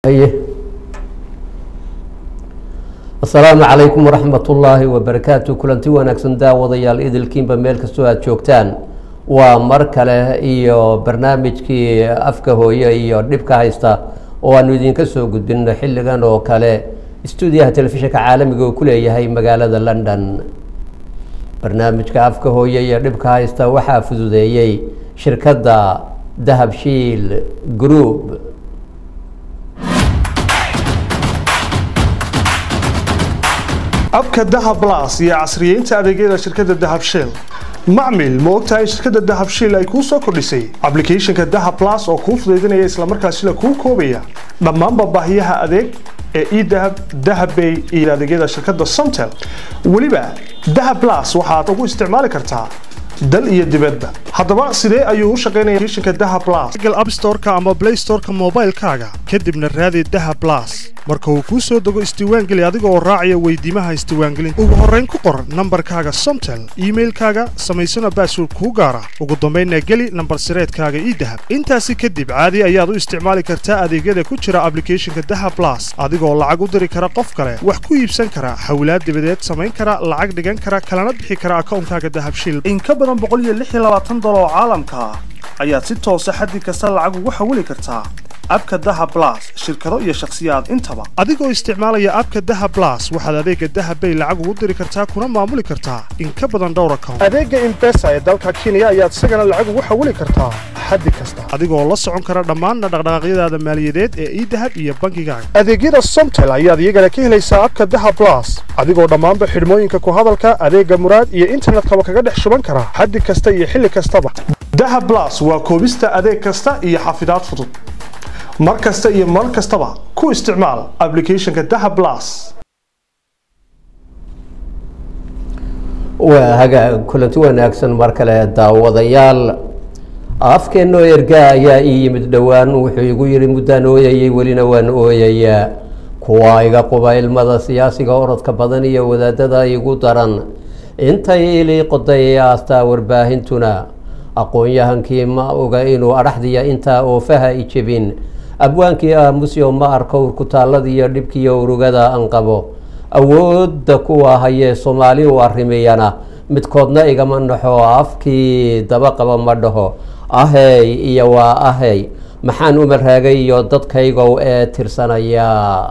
haye asalaamu calaykum waraxmat ullaahi wabarakaatu kulanti wanaagsan daawadayaal idilkiinba meel kastoo aada joogtaan waa mar kale iyo barnaamijkii afka hooye iyo dhibka haysta oo aanu idinka soo gudbino xilligan oo kale stuudiyaha telefishinka caalamiga uu ku leeyahay magaalada london barnaamijka afka hooye iyo dhibka haysta waxaa fududeeyey shirkadda dahabshiil group abka dahab blas iyo casriyeynta adeegyada shirkadda dahab shell macmil ma ogtahay in shirkadda dahab shell ay kuu soo kordhisay ablicathonka dahab blas oo kuu fudaydinaya islamarkaasina kuu koobaya dhammaanba baahiyaha adeeg ee edahab dahabbay iyo adeegyada shirkadda somtel weliba dahab blas waxaad ugu isticmaali kartaa dal iyo dibadba haddaba sidee ayuu u shaqaynaya applicationka dahab blas google app store-ka ama play store-ka moobaylkaaga kadibna raadi dahab blas marka uu kuu soo dego isdiiwaangeli adiga oo raacaya weydiimaha isdiiwaangelinta ugu horrayn ku qor nambarkaaga somtel iimailkaaga samaysana baasword kuu gaara ugu dambaynna geli nambar sireedkaaga idahab intaasi kadib caadi ayaad u isticmaali kartaa adeegyada ku jira ablicathonka dahab blas adigoo lacag u diri kara qof kale wax ku iibsan kara hawlaad dibadeed samayn kara lacag dhigan kara kalana bixi kara akawnkaaga dahabshil in ka badan oo caalamka ah ayaad si toosa xaddi kasta lacag ugu xawili kartaa abka daha blas shirkado iyo shakhsiyaad intaba adigoo isticmaalaya abka daha blas waxaad adeega dahabbay lacag ugu diri kartaa kuna maamuli kartaa in ka badan dhowr account adeega imbesa ee dalka kenya ayaad isagana lacag ugu xawili kartaa xaddi kasta adigoo la socon kara dhammaan dhaqdhaqaaqyadaada maaliyadeed ee idahab iyo bankigaaga adeegyada somtel ayaad iyagana ka helaysaa abka daha blas adigoo dhammaanba xidhmooyinka ku hadalka adeega muraad iyo internetkaba kaga dhex shuban kara xaddi kasta iyo xilli kastaba dahab blas waa koobista adeeg kasta iyo xafidaad fudud mar kasta iyo mar kastaba ku isticmaal ablicathonka dahab blas waa hagaa kulanti wanaagsan mar kale daawadayaal afkeenoo ergaa ayaa ii yimid dhowaan wuxuu igu yihi muddaan ooyayay welina waan ooyayaa kuwa iga quba ilmada siyaasiga orodka badan iyo wadaadada igu daran intay ilii qoday aastaa warbaahintuna aqoon-yahankii ma oga inuu adhaxdiya intaa oofaha i jebin abwaankii aamusyo ma arko urkutaalladiiyo dhibkiiyo urugada aan qabo awoodda kuwa hayee soomaali u arrimiyana midkoodna igama naxo afkii daba qaba ma dhaho ahey iyo waa ahey maxaan umaraagay iyo dadkaygow ee tirsanaya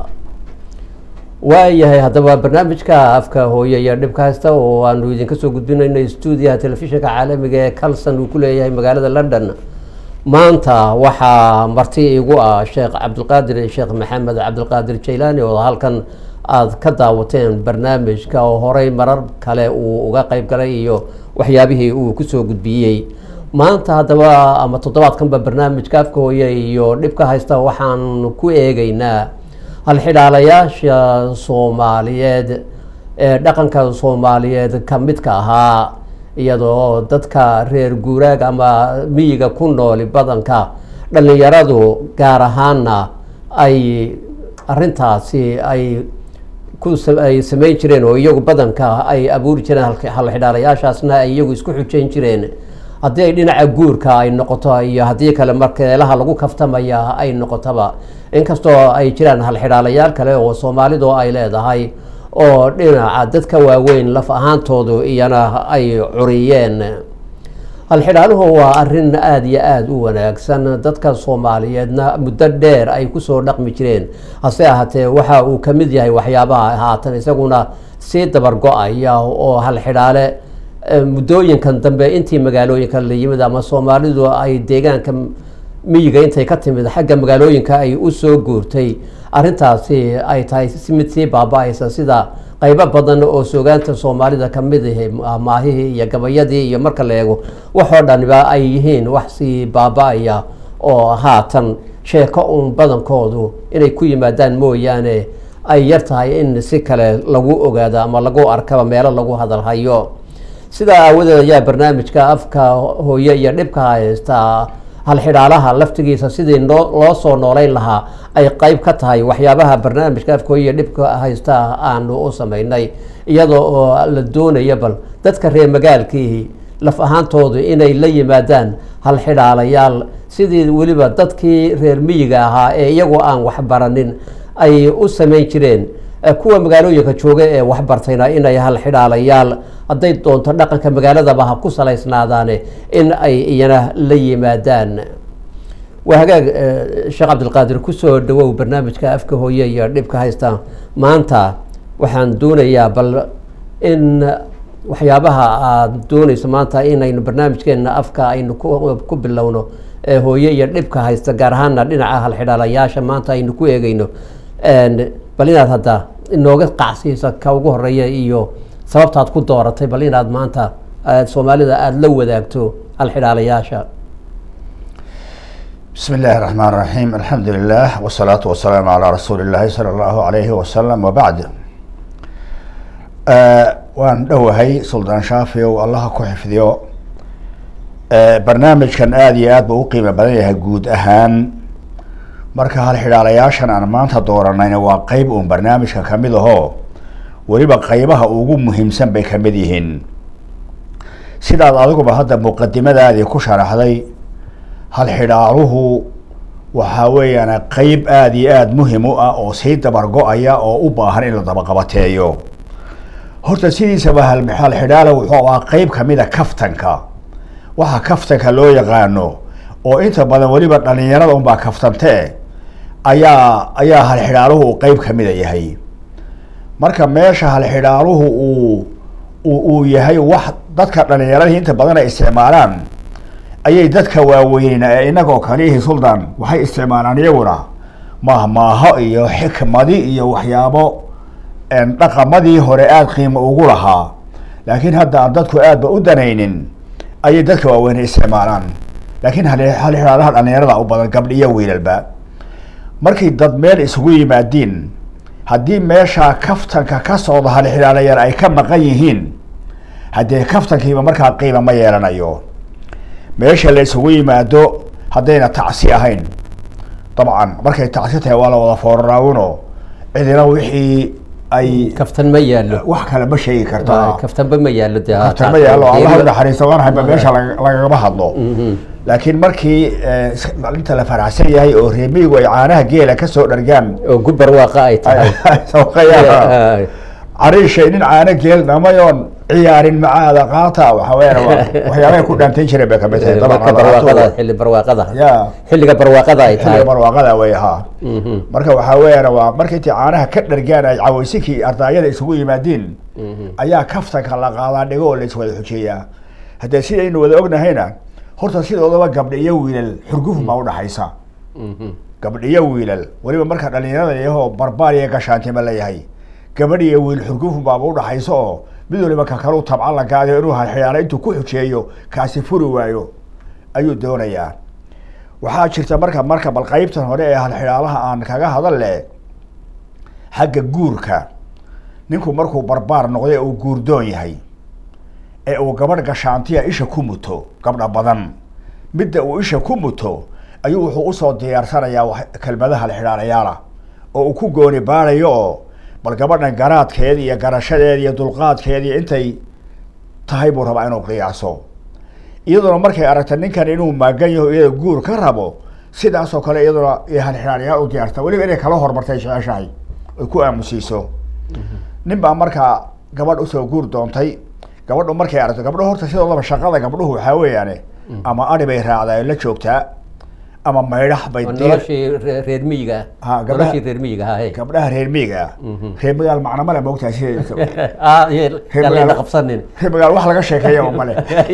waayahay haddaba barnaamijka afka hooye iyo dhibka haysta oo aanu idinka soo gudbinayno stuudiyaha telefishinka caalamiga ee calson uu ku leeyahay magaalada london maanta waxaa marti igu ah sheekh cabdilqaadir sheekh maxamed cabdilqaadir jaylaani oo halkan aada ka daawateen barnaamijka oo horey marar kale uu uga qeyb galay iyo waxyaabihii uu kusoo gudbiyey maanta haddaba ama toddobaadkanba barnaamijka afka hooye iyo dhibka haysta waxaan ku eegeynaa halxidhaalayaasha soomaaliyeed ee dhaqanka soomaaliyeed ka midka ahaa iyadoo dadka reer guuraag ama miyiga ku nooli badanka dhallinyaradu gaar ahaana ay arintaasi ay kuay samayn jireen oo iyagu badanka ay abuuri jireen halxidhaalayaashaasna ay iyagu isku xujeyn jireen haddii ay dhinaca guurka ay noqoto iyo haddii kale markeelaha lagu kaftamaya ay noqotoba inkastoo ay jiraan halxidhaalayaal kale oo soomaalidu ay leedahay oo dhinaca dadka waaweyn laf ahaantoodu iyana ay curiyeen halxidhaaluhu waa arin aada iyo aada u wanaagsan dadka soomaaliyeedna muddo dheer ay kusoo dhaqmi jireen hase ahaatee waxa uu ka mid yahay waxyaabaha haatan isaguna sii dabar go-aya oo halxidhaale muddooyinkan dambe intii magaalooyinka la yimid ama soomaalidu ay deegaanka miyiga intay ka timid xagga magaalooyinka ay usoo guurtay arintaasi ay tahay mid sii baaba-aysa sida qeybo badan oo soogaanta soomaalida kamid ah maahihii iyo gabayadii iyo marka la eego waxoo dhaniba ay yihiin wax sii baaba-aya oo haatan sheeko uun badankoodu inay ku yimaadaan mooyaane ay yar tahay in si kale lagu ogaado ama lagu arkaba meelo lagu hadalhayo sidaa aawadeed ayaa barnaamijka afka hooye iyo dhibka haystaa halxidhaalaha laftigiisa sidii loo soo nooleyn lahaa ay qeyb ka tahay waxyaabaha barnaamijka afka hooye iyo dhibka haysta aanu u sameynay iyadoo oo la doonayo bal dadka reer magaalkiihi laf ahaantoodu inay la yimaadaan halxidhaalayaal sidii weliba dadkii reer miyiga ahaa ee iyagoo aan waxbaranin ay u samayn jireen kuwa magaalooyinka jooga ee waxbartayna inay halxidhaalayaal hadday doonto dhaqanka magaaladaba ha ku salaysnaadaane in ay iyana la yimaadaan waa hagaag sheekh cabdilqaadir kusoo dhawow barnaamijka afka hooye iyo dhibka haysta maanta waxaan doonayaa bal in waxyaabaha aada doonayso maanta inaynu barnaamijkeena afka aynu ku bilowno ee hooye iyo dhibka haysta gaar ahaana dhinaca halxidhaalayaasha maanta aynu ku eegeyno bal inaad hadda inooga qacsiisa ka ugu horeeya iyo sababtaad ku dooratay bal inaad maanta soomaalida aada la wadaagto halxidhaalayaasha بسم الله الرحمن الرحيم الحمد لله والصلاة والسلام على رسول الله صلى الله عليه وسلم وبعد آه waan dhowahay suldaan shaafi o allaha ku xifdiyo barnaamijkan aada iyo aad ba u qiimo badan yahay guud ahaan marka halxidhaalayaashan aan maanta dooranayna waa qeyb uun barnaamijka kamid ahoo weliba qeybaha ugu muhiimsan bay kamid yihiin sidaad adiguba hadda muqadimadaadii ku sharaxday halxidhaaluhu waxaa weeyaan qeyb aada iyo aada muhim u ah oo sii dabar go-aya oo u baahan in la dabaqabateeyo horta sidiisaba halxidhaala wuxuu ahaa qeyb kamida kaftanka waxa kaftanka loo yaqaano oo inta badan weliba dhalinyarada unbaa kaftantee ayaa ayaa halxidhaaluhu qeyb kamida yahay marka meesha halxidhaaluhu uu uu yahay wax dadka dhalinyaradii inta badan ay isticmaalaan ayay dadka waaweyneen ee inagoo kaliihi suldan waxay isticmaalaan iyaguna mahmaaho iyo xikmadi iyo waxyaabo dhaqamadii hore aada qiimo ugu lahaa laakiin hadda aan dadku aadba u danaynin ayay dadka waaweyne isticmaalaan laakiin halxidhaalaha dhalinyarada u badan gabdhiyo wiilalba markay dad meel isugu yimaadiin haddii meeshaa kaftanka ka socda halxidhaalayar ay ka maqan yihiin haddee kaftankiiba markaa qiima ma yeelanayo meesha la isugu yimaado haddayna tacsi ahayn dabcan markay tacsi tahay waa la wada fooraraawino cidina wixii ay kaftan ma yaalo wax kale ma sheegi karta kaftanba ma yaalo de kaftan ma yaalo allah u naxariisto waan hayba meesha lagagama hadlo laakiin markii inta la faraxsan yahay oo reemiyigu ay caanaha geela kasoo dhargaan oo gubar waaqa ay tahay sawqayaan cariishay nin caano geel dhamayoon ciyaarin macaada qaata waxa weeyaan waxyaabahay ku dhaantayn jireen bay kamid tahay marka barwaaqada xilli barwaaqada ya xilliga barwaaqada ay tahay xilliga barwaaqada way ahaa marka waxaa weeyaan waa marka intii caanaha ka dhargaan ay cawaysinkii ardaayada isugu yimaadiin ayaa kaftanka la qaadaa dhigo oo la iswada xujeeyaa haddee sidaynu wada ognahayna horta sidoodaba gabdha iyo wiilal xurgufun baa udhaxaysa gabdh iyo wiilal weliba marka dhalinyarada iyahoo barbaar iyo gashaantima la yahay gabadh iyo wiil xurgufun baaba udhaxaysa oo mid waliba ka kalu tabcan la gaadayo inuu halxiyaala intuu ku xujeeyo kaasi furi waayo ayuu doonayaa waxaa jirta marka marka bal qeybtan hore ee halxidhaalaha aan kaga hadal le xagga guurka ninku markuu barbaar noqday uu guurdoon yahay ee uu gabadh gashaantiya isha ku muto gabdha badan midda uu isha ku muto ayuu wuxuu usoo diyaarsanayaa kelmadaha halxidhaalayaala oo uu ku gooni baarayo oo bal gabadhan garaadkeeda iyo garashadeeda iyo dulqaadkeeda iyo intay tahay buu rabaa inuu qiyaaso iyaduna markay aragta ninkan inuu maagan yaho iyada guur ka rabo sidaasoo kale iyaduna halxidhaalayaal u diyaarta weliba inay kala hormartay jeceshahay ay ku aamusiiso nin baa markaa gabadh usoo guur doontay gabadhu markay aragto gabdho horta sidoodaba shaqada gabdhuhu waxaa weeyaane ama adhi bay raacdaa la joogtaa ama maydhax bay noloshii reer miyiga Ha, gabdhaha- noloshii reer miyiga ha hey gabdhaha reer miiga ah reer magaal macna male moogtahay sideedasa Ah, yee- yaan layna qabsanin reer magaal wax laga sheekeeyaba male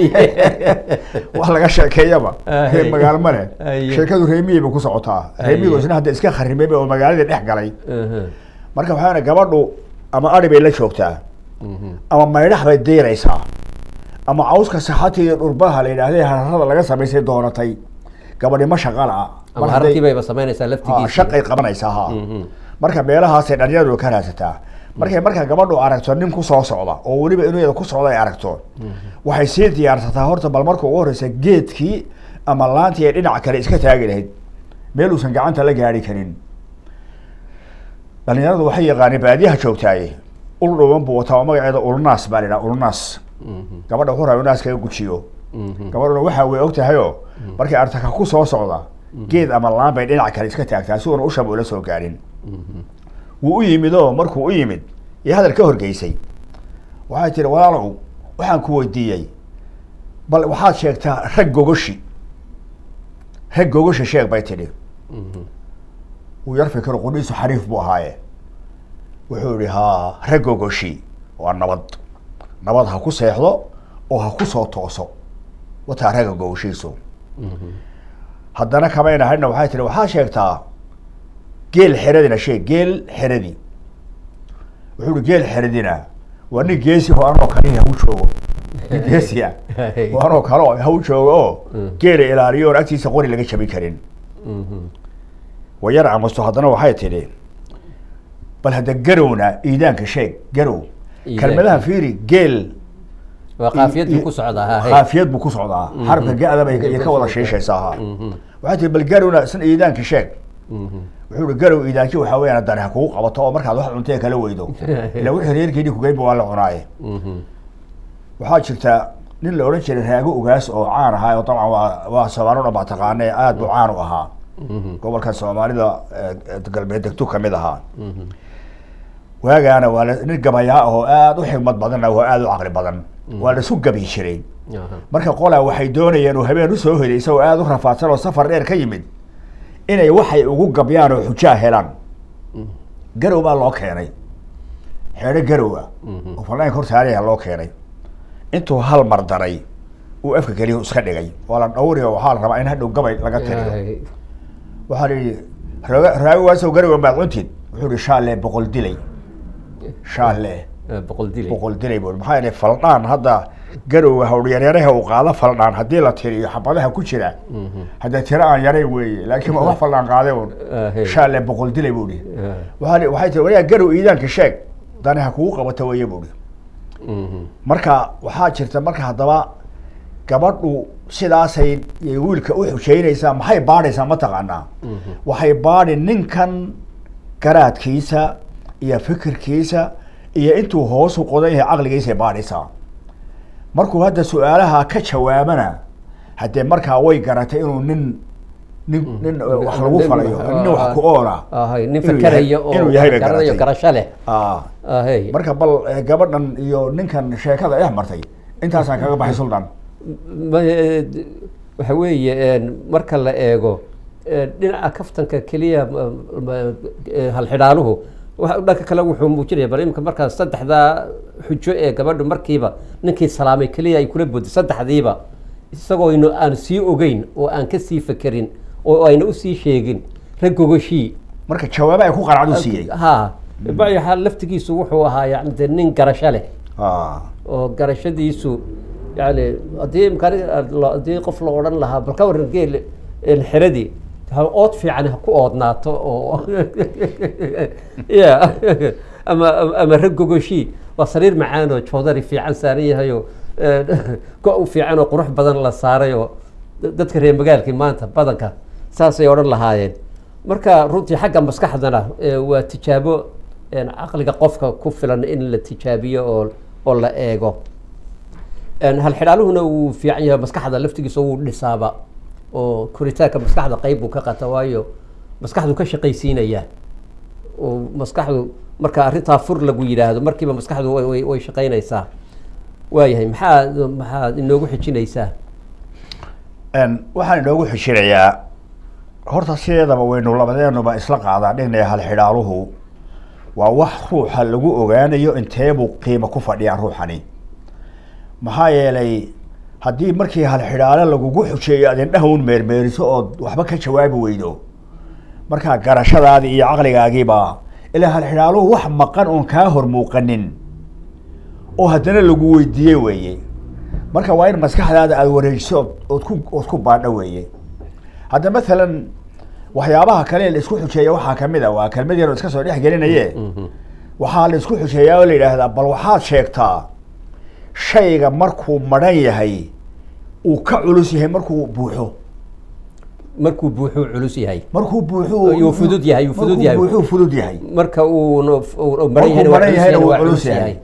wax laga sheekeeyaba reer magaal male Aye. sheekadu reer miyi bay ku socotaa reer miyigu Aye. isna hadda iska kharimay oo magaaladii dhex galay Mhm, marka waxaa gabadhu ama adhi bay la joogtaa mhm. ama maydhax bay diiraysaa ama cawska saxati iyo dhurbaha la yidhaahday hararada laga samaysay doonatay gabadhi ma shaqa la'a ama Mar harartii hadday- bayba samaynaysaa ha, laftigiisa shaqay qabanaysaa ha Mhm. marka meelahaasay dhalinyaradu ka raadsataa markay marka gabadhu aragto nin kusoo socda oo weliba inuu iyada ku socda ay aragto waxay sii diyaarsataa horta bal marka ugu horeysa geedkii ama laantii ay dhinac kale iska taagi lahayd meel uusan gacanta la gaari karin dhalinyaradu waxay yaqaaneen baadiyaha joogtaaye ul dhuban buu wataa oo magaceeda ulnaas baa la yidhaha ulnaas gabadha wuxuu rabaa inuu naaskaga gujiyo gabadhuna waxa way og tahayoo markay artaka ku soo socda geed ama laan bay dhinac kale iska taagtaa si uuna ushaba ula soo gaarin wuu u yimid oo markuu u yimid iyo hadal ka horgeysay waxay tihi walaalow waxaan ku weydiiyey bal waxaad sheegtaa rag gogoshi rag gogoshi sheeg bay tidhi wuu yar fikiro qudhiisu xariif buu ahaaye wuxuu yihi haa rag gogoshi waa nabad nabad ha ku seexdo oo ha ku soo tooso wataa ragga gogoshiisu haddana kamayna hadhna waxay tihi waxaad sheegtaa geel xeradina sheeg geel xeradi wuxuu ihi geel xeradina waa nin geesi oo anoo kale haw joogo nin geesiya oo anoo kale oo haw joogo oo geela ilaaliyo oon agtiisa qori laga jabin karin wayar camasto haddana waxay tidhi bal hadda garowna iidaanka sheeg garow Iidaan. kelmadaha fiiri geel waa qaafiyad buu ku socdaa ha, hey. qaafiyad buu ku socdaa xarabka ga-da bay iyo ka wada shiishaysaa ha waxay tihi bal garowna isna iidaanka sheeg wuxuu ihi garow iidaanki waxaa weyaan haddana ha kugu qabato oo markaad wax cuntee kala weydo ila wixii reerkeedii kugeynba waa la cunaaye waxaa jirta nin la odhan jiray raago ugaas oo caan ahaa oo dabcan waa waa soomaali o dhan baa taqaane aad buu caan u ahaa gobolkan soomaalida eh, galbeed degtu kamid ahaa waagaana waa la nin gabayaa ah oo aad u xigmad badanna waa aad u caqli badan waa laisu gabi jiray Aha. marka qolaa waxay doonayeen uu habeen usoo helay isagoo aad u rafaadsan oo safar dheer ka yimid inay waxay ugu gabyaan oo xujaa helaan garow baa loo keenay xeedho garowa oo falaanka hor taariha loo keenay intuu hal mar daray uu afka keliya iska dhigay waa la dhawri oo waxaa la rabaa in hadhow gabay laga tiriyo Hay. waxaa la yidhi raago raagowaasow garowa maad cuntid wuxuu yihi shaalle boqol dilay shaalle Eh, boqol dilay boqol dilay buu maxaa yeelay faldhaan hadda garowga hawdhyaryaraha uu qaado faldhaan haddii la tiriyo xabadaha ku jira hadda tiro aan yarayn weeye laakiin waa wax faldhaan qaade un Ah, hey. shaalle boqol dilay buu ihi Ah. waxaa li- waxay tiri wariyaa garow iidaanka sheeg dani ha kugu qabato weeye buu ihi Mhm. marka waxaa jirta marka haddaba gabadhu sidaasay yay wiilka u xujeynaysaa maxay baadhaysaa ma taqaanaa waxay baadhi ninkan garaadkiisa iyo fikirkiisa iyo intuu hoosu qodan yahay caqligiisay baadhaysaa markuu hadda su-aalaha ka jawaabana haddee markaa way garatay inuu nin nin nin eh, wax lagu Nin- falayo ah, nin wax ah, ku oola ah, hay. nin inuu fakeraya yahay- oo inuu yahay bay garanayo garatay. garasho leh Ah. Ah, hey. marka bal eh, gabadhan iyo ninkan sheekada dhex martay intaasaan kaga baxay sultan Ma- eh, d- waxa weeye een, marka la eego eh, dhinaca kaftanka keliya ma- ma- eh, halxidhaaluhu waxa- dhanka kale wuxuu muujinaya bal imika markaa saddexdaa xujo ee gabadhu markiiba ninkii salaamay keliya ay kula boodi saddexdiiba isagoo aynu aan sii ogeyn oo aan ka sii fekerin oo ayna usii sheegin rag gogoshii marka jawaabo ay ku qanacdu siiyey ha bacyaxa laftigiisu wuxuu ahaa yani dee nin garasho leh Ah. oo garashadiisu yani haddii imkaan haddii qof la odhan lahaa bal ka waran geel een xeradii ha ood fiican ha ku oodnaato oo ya ama ama rag gogoshii waa sariir macaan oo joodari fiican saaran yahay oo go' fiican oo qurux badan la saaray oo dadka reer magaalkii maanta badanka saasay odhan lahaayeen marka runtii xagga maskaxdana eh, waa tijaabo een, caqliga qofka ku filan in la tijaabiyo oo oo la eego Een, halxidhaaluhuna wuu fiican yahay maskaxda laftigiisa wuu dhisaaba oo koritaanka maskaxda qeyb buu ka qata waayo maskaxdu ka shaqaysiinaya oo maskaxdu marka arrintaa fur lagu yidhaahdo markiiba maskaxdu way- way way shaqaynaysaa waayahay maxaa maxaad inoogu xijinaysaa Een, waxaan inoogu xishinayaa horta sideedaba waynu labadeenuba isla qaadaa dhignaya halxidhaaluhu waa wax ruuxa lagu ogaanayo inteebuu qiimo ku fadhiyaa ruuxani maxaa yeelay haddii markii halxidhaale lagugu xujeeyo aad indhaha un meermeeriso ood waxba ka jawaabi weydo markaa garashadaadii iyo caqligaagiiba ilaa halxidhaaluhu wax maqan oon kaa hor muuqanin oo haddana lagu weydiiyey weeye marka waa in maskaxdaada aada wareejiso ood- ood ku ood ku baadho weeye hadda mathalan waxyaabaha kale la isku xujeeya waxaa kamid a waa kelmad yar oo iska soo dhex gelinaye waxaa la isku xujeeyaa oo la yidhaahdaa bal waxaad sheegtaa shayga markuu madhan yahay uu ka culus yahay markuu buuxo markuu buuxuu culus yahay markuu buuxo Yuu fudud yahay, yuu fudud yahay. buuxuu fudud yahay marka uu no- uu maran markuu yahayna waa madhan culus yahayna yahayna wuu waa culus culus yahay yahay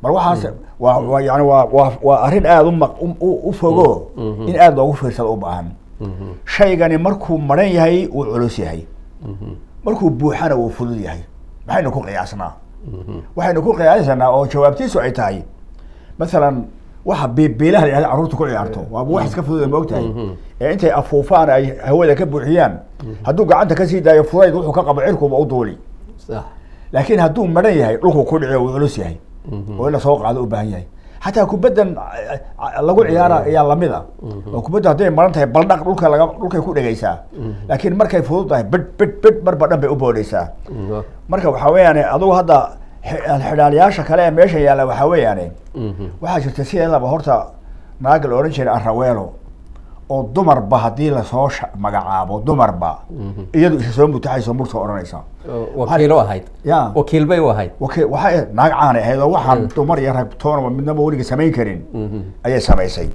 mar waxaas waa waa yani waa waa waa arrin aada u maq- u- u u fogo in aada loogu fiirsado u baahan shaygani markuu maran yahay wuu culus yahay markuu buuxana wuu fudud yahay maxaynu ku qiyaasnaa waxaynu ku qiyaasanaa oo jawaabtiisu ay tahay masalan waxa biibiilaha la yihahda carruurta ku ciyaarto waaba wax iska fudud ma ogtahay ee intay afuufaan ay hawada ka buuxiyaan hadduu gacanta kasii daayo fudayd wuxuu ka qabo cirkuba u duuli sax laakiin hadduu maran yahay dhulku ku dhici wuu culus yahay oo in la soo qaado u baahan yahay xataa kubaddan a- a- lagu ciyaara ayaa lamid a oo kubadda hadday maran tahay baldhaq dhulka laga dhulkay ku dhegaysaa laakiin markay fudud tahay bid bid bid marba dhan bay u boodhaysaa marka waxaa weeyaane adugu hadda xi- xidhaaliyaasha kale ee meesha yaalla waxaa weeyaane waxaa jirta sideedaba horta naag la odhan jiray araweelo oo dumarba haddii lasoo sha- magacaabo dumarba iyadu isa soo mutaxayso murta odhanaysa wakiilo ahayd ya wakiil bay u ahayd waki waxay naag caanay ahayd oo waxaan dumar iyo rag toonaba midnaba weliga samayn karin ayay samaysay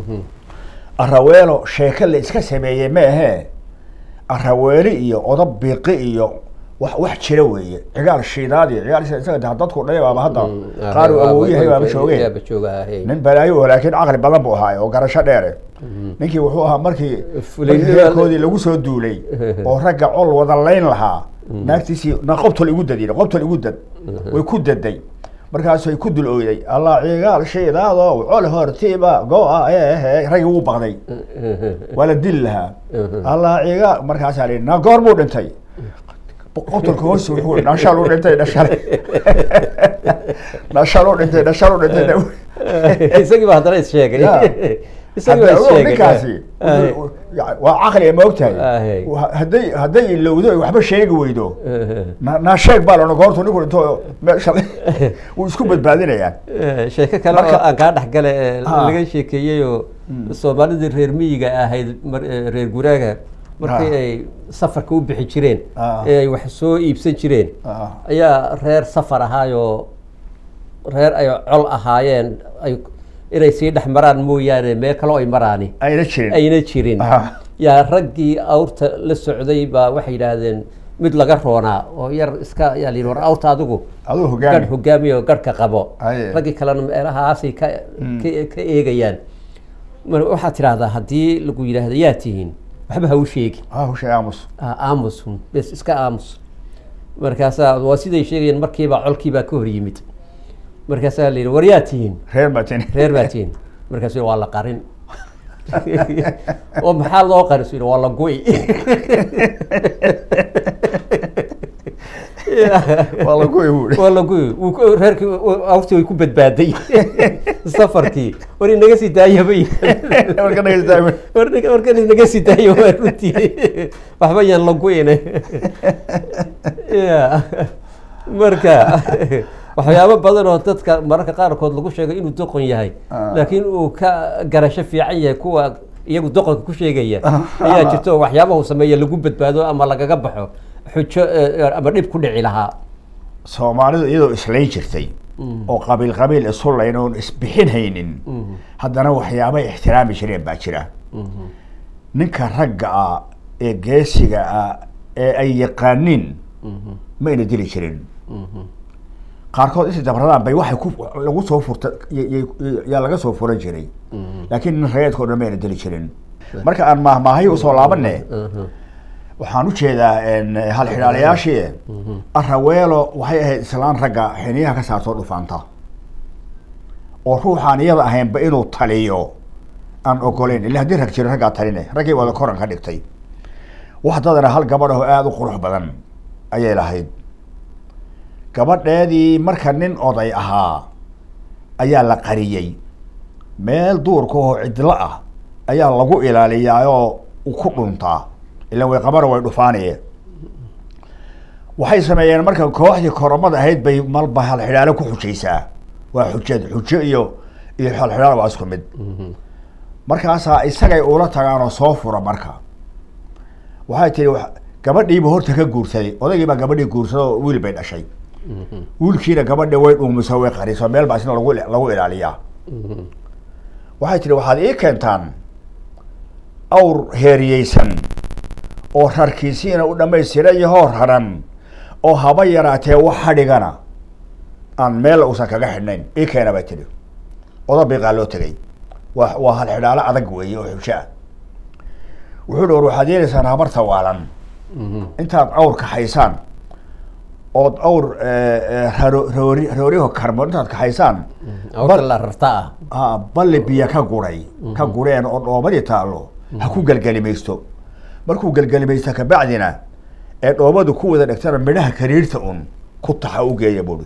araweelo sheeke la iska sameeyey ma ahee araweeli iyo odob biiqi iyo wax wax jira weeye cigaal shiidaad iyo cigaal shiidaad isaga dadku dhalay baaba hadda qaar uu awow yahay baaba joogeen yaaba jooga ahay nin balaayo oo laakiin caqli badan buu ahaa oo garasho dheere ninkii wuxuu ahaa markii Fulinimada- markii reerkoodii lagu soo duulay oo ragga col wada layn lahaa naagtiisii na qobtol igu dad yidhi qobtol igu dad way ku daday markaasay ku dul oyday allah cigaal shiidaadow col hortiiba go-a ehe raggii wuu baqday waa la dili lahaa allah cigaal markaasaa la yidhi na goor buu dhintay qobtolka hoos wuxuu yidhi, dhashal u dhintay dhashal dhashal u dhintay dhashal u dhintay isagii baa haddana is sheegay Ya. isagii baa Hadda is ogow sheegay ninkaasi Ahay. wuxuu- ya- waa caqli ma ogtahay Ahay. Wa- hadday hadday ilowdo ay waxba sheegi weydo na naa sheeg baa lona goortu ninku dhinto meesha wuu isku badbaadinayaan Eh, sheeko kale oo Marka- aan kaa dhex gale ee Ah. laga sheekeeyey oo soomaalidii reer miyiga ahayd mar- eh, reer guraaga markii Ah. ay safarka u bixi jireen Ah. ee ay wax soo iibsan jireen Ah. ayaa reer safar ahaayoo reer ay col ahaayeen ay inay sii dhex maraan mooyaane meel kaloo ay maraani ayna jirin ayna jirin Ah. yaa raggii awrta la socday baa waxay yidhaahdeen mid laga roonaa oo yar iska yaa la yidhi war awrta adigu aduu gadh hogaami hogaamiya oo garhka qabo Aye. raggii kalena meelahaasay ka ka- ka eegayaan mar waxaad tidhaahdaa haddii lagu yidhaahdo yaa tihiin waxba ha u sheegi ah hushay aamus Ah, aamus hun bes iska aamus markaasaa waa siday sheegayeen markiiba colkiibaa ka hor yimid markaasaa la yidhi war yaa tihiin reer matin reer baa tihiin markaasuu waa la qarin oo maxaa loo qarin su yidhi waa la gu'i waa lagu ibuuri waa la gu'i wuu ku- reerkii awrtii way ku badbaaday safarkii war inaga sii daayabay marka dhageystaay warkan inaga sii daayo waa runtii waxba yaan la gu'ine ya marka waxyaabo badan oo dadka mararka qaarkood lagu sheego inuu doqon yahay Ah. laakiin uu ka garasho fiican yahay kuwa iyagu doqonka ku sheegaya ayaa jirta oo waxyaabaha uu sameeya lagu badbaado ama lagaga baxo xujo eh, ama dhib ku dhici lahaa soomaalidu iyadoo islayn jirtay oo qabiil qabiil isu layn oon isbixin haynin haddana waxyaabay ixtiraami jireen baa jira ninka ragga ah ee geesiga ah ee ay yaqaaniin ma ayna dili jirin qaarkood inta dabradaan bay waxay ku lagu soo furta y- y- yaa laga soo furan jiray laakiin nin rageedka o dhan ma ayna dili jirin marka aan maahmaahay usoo laabane waxaan u jeedaa hal xidhaalayaashii araweelo waxay ahayd islaan ragga xiniyaha ka saartoo dhufaanta oo ruuxaan iyada ahaynba inuu taliyo aan ogoleyn illa haddii rag jiro raggaa taline raggii wada koran ka dhigtay wax dadana hal gabadh oo aada u qurux badan ayay lahayd gabadheedii marka nin oday ahaa ayaa la qariyey meel duurka oo cidlo ah ayaa lagu ilaaliyaa oo u ku dhuntaa ila way qabana way dhufaanaye waxay sameeyeen marka kooxdii koromada ahayd bay malba halxidhaalo ku xujaysaa waa xujad xujo iyo iyo halxidhaal waa isku mid markaasaa isagay ula tagaan oo soo fura marka waxay tihi wa- gabadhiiba horta ka guursaday odaygiibaa gabadhii guursaday oo wiil bay dhashay wiilkiina gabadhi way dhuumiso way qariso meel baa isna lagu lagu ilaaliyaa waxay tihi waxaad ii keentaan awr heeriyeysan oo rarkiisiina u dhamaystiran yahoo raran oo haba yaraatee wax hadhigana aan meel uusan kaga xidhnayn ii keena bay tidhi oda biiqaa loo tegay waa waa hal xidhaalo adag weeye oo xubsho ah wuxuu dhi war waxaad yeelaysaan habarta waalan intaad awr kaxaysaan ood awr raro roori rooriho karmo intaad kaxaysaan awrta la rarta ah ah balli biyo ka guray ka gureen oo dhoobadii taallo ha ku gelgelimaysto markuu gelgelimaysto kabacdina ee dhoobadu ku wada dhegtana midhaha kariirta un ku taxa u geeya buuri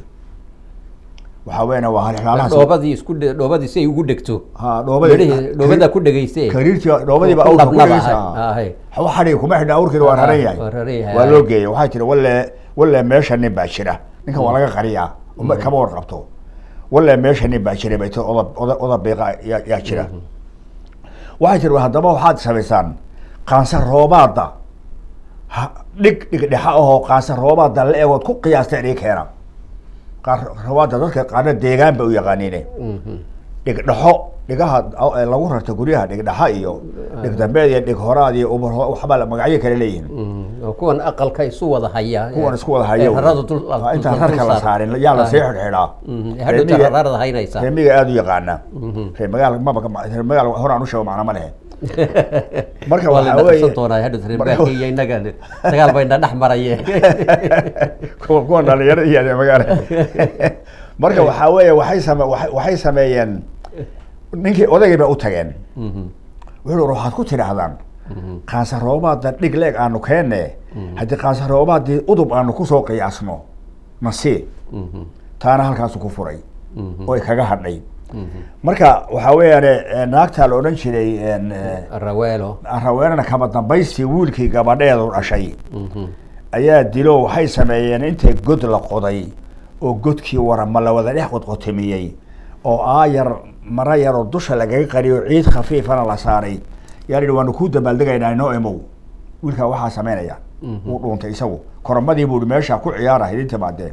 waxaa weeyana waa hal xidhaalahaas dhoobadii isku dhe- dhoobadii si ay ugu dhegto ha dhoobadii midhihii dhoobadaa ku dhegeyste kariirtii dhoobadiiba Ku awrka ku nabnaba dhegeysa ahay. Ahay. wax xadhiga kuma xidhna awrkiina waa Ah, raran yahay waa raran yahay, waa ahay. loo geeyay waxay tihi walle walle meesha nin baa jira ninkan waa laga qariyaa uma- kama warqabto walle meesha nin baa jira bay tii oda oda oda biiqa yaa yaa jira waxay tihi haddaba waxaad samaysaan qaansa roobaada ha dhig dhig dhexa ahoo qaansa roobaada la egood ku qiyaasteen ii keena qaar roobaada dadka qaarna deegaan bay u yaqaaniine Mhm. dhig dhexo dhigaha aw- ee lagu rarta guryaha dhig dhexa iyo dhig dambeed iyo dhig horaad iyo ubar waxba la- magacyo kale leeyihiin Mhm. oo kuwan aqalka isu wada haya kuwan isku wada haya ee rarada dul Ah, intaan dul- rarka dul la saar. saarin yaa la Ah. sii xidhxidhaa Mhm. hadhowta rarada haynaysa reer miyiga aada u yaqaana Mhm. reer magaal maba ka- reer magaal horaan u sheego macna ma lehe marka waa la waxaa dhaqsan weeye doonaa hadhowta reer marka- magaalka iyo innaga dagaal bayna dhex maraye kuwa kuwan dhalinyarada iyo reer magaal marka waxaa weeye waxay same waxay- waxay sameeyeen ninkii odaygii bay u tageen Mhm. wuxuu uri waxaad ku tidhaahdaan Mhm. qaansa roobaada dhig leeg aanu keenne haddii qaansa roobaadii udub aanu kusoo qiyaasno nasii Mhm. taana halkaasu ku furay Mhm. oy kaga hadhay Mhm. marka waxaa weeyaane naagtaa la odhan jiray en, eh, raweelo raweenana kaba dambaystii wiilkii gabadheedu dhashay Mhm. ayaa dilo waxay sameeyeen intay god la qoday oo godkii warama la wada dhex qodqotomiyey oo aayar mara yaroo dusha lagaga qariyo ciid khafiifana la saaray yaa la yidhi waanu kuu dabaaldegaynaa inoo imow wiilkaa waxaa sameynaya Mhm. wuu dhuuntay isagu koromadii buu ihi meesha ku ciyaara idinta baadee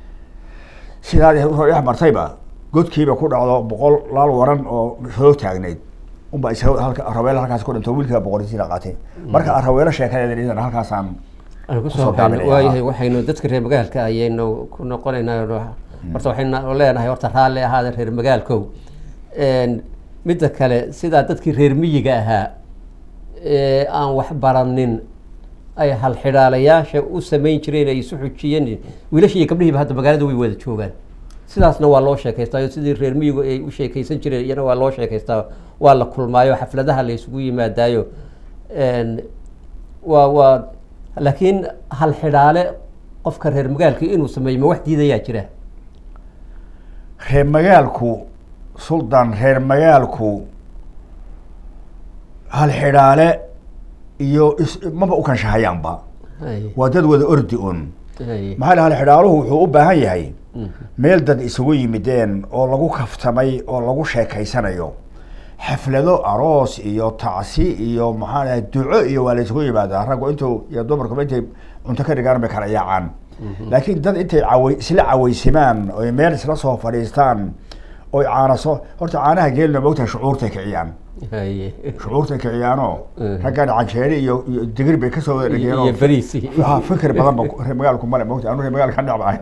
sidaa usoo dhex martayba godkiiba ku dhacdo boqol laal waran oo soo taagnayd unba isaga halka raweelo halkaas ku dhinto wiilkiiba boqorisiina qaatay marka raweelo sheekadeeda idan halkaasaan aan kusoo kusoo gaabin gaabinaya. waayahay waxaynu dadka reer magaalka ayaynu ku noqonaynaa horta waxaynu leenahay horta raalli ahaada reer magaalkow Een, midda kale sidaa dadkii reer miyiga ahaa ee aan wax baranin ay halxidhaalayaasha u samayn jireen ay isu xujiyeen wiilasha iyo gabdhihiiba hadda magaalada way wada joogaan sidaasna waa loo sheekaystaa oo sidii reer miyigu ay u sheekaysan jireen iyana waa loo sheekaystaa waa la kulmaayo xafladaha la isugu yimaadaayo Een, waa waa laakiin hal xidhaale qofka reer magaalka inuu sameeyo ma wax diidayaa jira reer magaalku suldan reer magaalku hal xidhaale iyo is maba u kanshahayaanba Hay, waa dad wada ordi un hay. maxaa la hal xidhaaluhu wuxuu u baahan yahay Mhm. meel dad isugu yimideen oo lagu kaftamay oo lagu sheekaysanayo xaflado aroos iyo tacsi iyo maxaa dhahay duco iyo waa la isugu yimaadaa raggu intuu iyo dumarkuba intay cunto ka dhigaan bay kala yaacaan laakiin dad intay caway isla cawaysimaan oy meel isla soo fadhiistaan oy caana soo horta caanaha geelna moogtahay shucuurtay kiciyaan Hay. shucuurtay kiciyaanoo Mhm. raggan canjeeri iyo iyo digir bay kasoo wada iyo dhigeenoo bariis ha fikir badan ba reer magaalku male moogtahay anu reer magaalka ka dhacbahay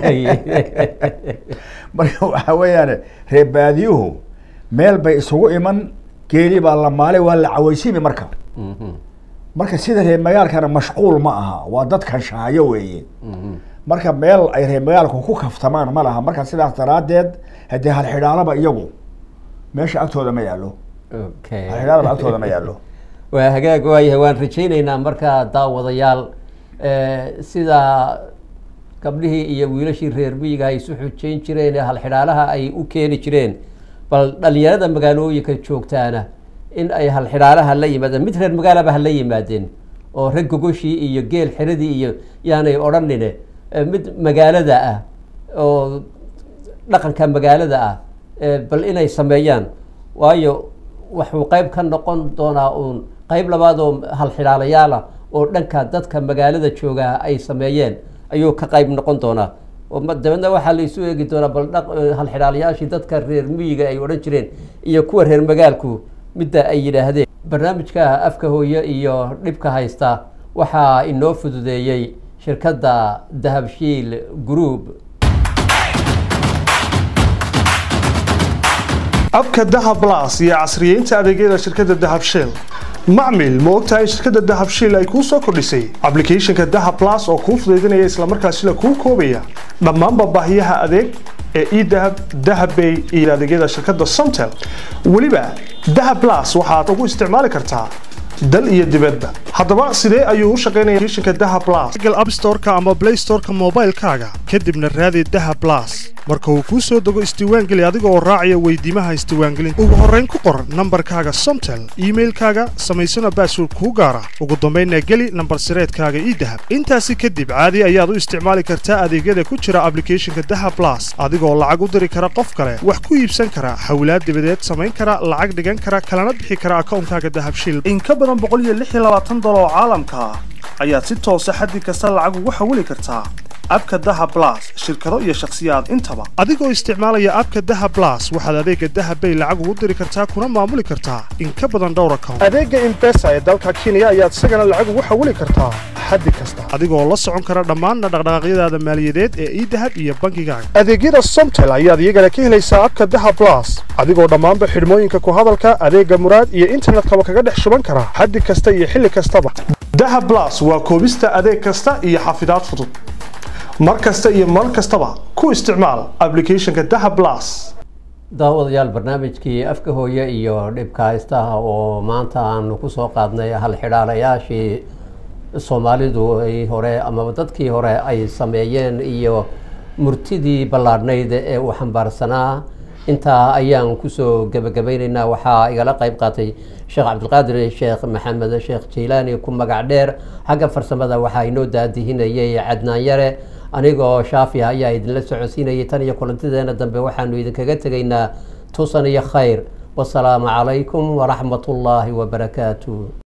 marka waxaa weeyaan reer baadiyuhu meel bay isugu iman geeli baa la maalay waa la cawaysimi marka Mhm. marka sida reer magaalkana mashquul ma aha waa dad kanshahayo weeye Mhm. marka meel ay reer magaalku ku kaftamaan ma laha marka sidaas daraaddeed haddii halxidhaalaba iyagu meesha agtooda ma yaallo Okay. halxidhaalaba agtooda ma yaallo waa hagaag waayahay waan rajaynaynaa markaa daawadayaal eh, sida gabdhihii iyo wiilashii reer miyiga ay isu xujayn jireen ee halxidhaalaha ay u keeni jireen bal dhalinyarada magaalooyinka joogtaana in ay halxidhaalaha la yimaadeen mid reer magaalaba ha la yimaadeen oo rag gogoshii iyo geel xiradii iyo yaanay odhanine eh, mid magaalada ah oo dhaqanka magaalada ah eh, bal inay sameeyaan waayo wuxuu qayb ka noqon doonaa uun qayb labaad oo halxidhaalayaal ah oo dhanka dadka magaalada joogaa ay sameeyeen ayuu ka qayb noqon doonaa oo ma- dabeedna waxaa la isu eegi doonaa bal dhaq eh, halxidhaalayaashii dadka reer miyiga ay odhan jireen iyo kuwa reer magaalku midda ay yidhaahdeen barnaamijka afka hooye iyo dhibka haysta waxaa inoo fududeeyey shirkadda dahabshiil group abka dahab las iyo casriyeynta adeegyada shirkadda dahab shell macmil ma ogtahay in shirkadda dahab shell ay kuu soo kordhisay ablicathonka dahab las oo kuu fudaydinaya islamarkaasina kuu koobaya dhammaanba baahiyaha adeeg ee edahab dahabbay iyo adeegyada shirkadda somtel weliba dahab las waxaad ugu isticmaali kartaa dal iyo dibadba haddaba sidee ayuu u shaqaynaya applicationka dahab plus google app store-ka ama play store-ka moobaylkaaga kadibna raadi dahab plus marka uu kuu soo dego isdiiwaangeli adiga oo raacaya weydiimaha isdiiwaangelinta ugu horrayn ku qor nambarkaaga somtel iimailkaaga samaysana baasword kuu gaara ugu dambaynna geli nambar sireedkaaga ii dahab intaasi kadib caadi ayaad u isticmaali kartaa adeegyada ku jira ablicathonka dahab plus adigoo lacag u diri kara qof kale wax ku iibsan kara hawlaad dibadeed samayn kara lacag dhigan kara kalana bixi kara akawnkaaga dahab shil in ka badan dolar oo caalamka ah ayaad si toosa xaddi kasta lacag ugu xawili kartaa abka daha blas shirkado iyo shakhsiyaad intaba adigoo isticmaalaya abka daha blas waxaad adeega dahab bay lacag ugu diri kartaa kuna maamuli kartaa in ka badan dhowr account adeega imbesa ee dalka kenya ayaad isagana lacag ugu xawili kartaa xaddi kasta adigoo la socon kara dhammaanna dhaqdhaqaaqyadaada maaliyadeed ee idahab iyo bangigaaga adeegyada somtel ayaad iyagana ka helaysaa abka daha blas adigoo dhammaanba xidhmooyinka ku hadalka adeega muraad iyo internetkaba kaga dhex shuban kara xaddi kasta iyo xilli kastaba daha blas waa koobista adeeg kasta iyo xafidaad fudud mar kasta iyo mar kastaba ku isticmaal ablicathonka daha blas daawadayaal barnaamijkii afka hooye iyo dhibka haystaha oo maanta aanu kusoo qaadnay hal xidhaalayaashii soomaalidu ay hore amaba dadkii hore ay sameeyeen iyo murtidii ballaadhnayd ee uu xambaarsanaa intaa ayaan kusoo gebagabaynaynaa waxaa igala qayb qaatay sheekh cabdilqaadir sheekh maxamed sheekh jaylaani ku magac dheer xagga farsamada waxaa inoo daadihinayay cadnaan yare anigoo shaafi ayaa idinla socodsiinayay tan iyo kulantideena dambe waxaanu idinkaga tegaynaa tusan iyo khayr wasalaamu calaykum waraxmat ullaahi wabarakaatu